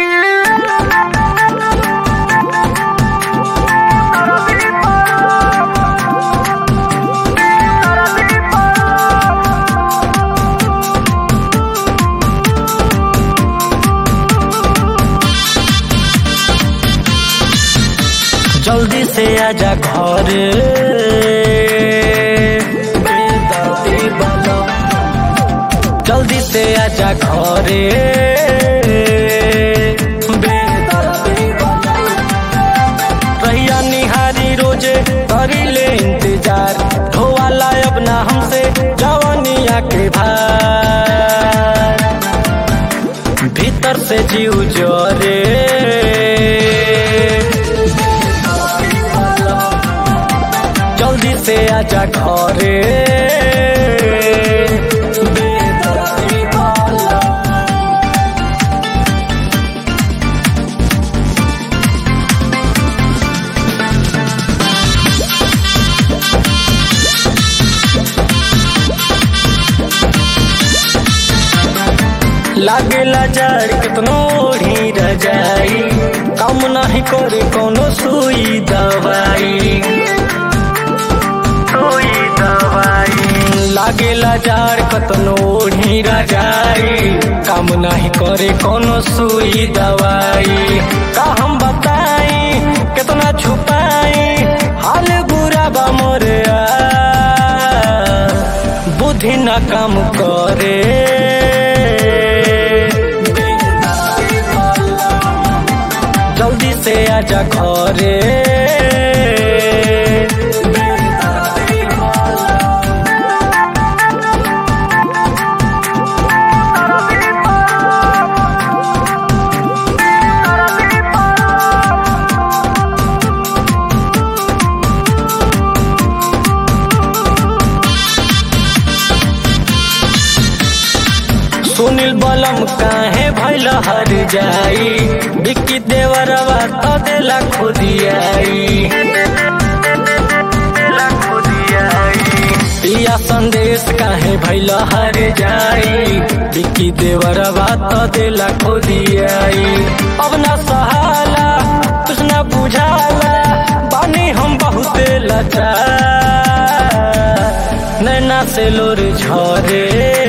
जल्दी से आजा घर बेदर्दी वाला। जल्दी से आजा घर बेदर्दी वाला। रहिया निहारी रोजे करी ले इंतजार ढोवाला अब ना हमसे जवानिया के भार भीतर से जीव जोरे जल्दी से आजा घरे बेदर्दी वाला। लागेला जड़ कितनो ओढ़ी रजाई कम नहीं करे कोनो सुई दवाई सुई दवाई लागेला जड़ कतनो ओढ़ी रजाई काम नहीं करे कोनो सुई दवाई का हम बताई कितना छुपाई हाल बुरा बा मोरे आ, बुद्धि ना काम करे जल्दी से आजा घरे सुनील बलम काहे भैल हर जाई बिक्की देवरवा तो देला खुदियाई पिया संदेश काहे भैल हर जाई बिक्की देवरवा तो देला खुदियाई अब ना सहाला कुछ ना बुझाला बानी हम बहुते लचा नैना से लोर झरे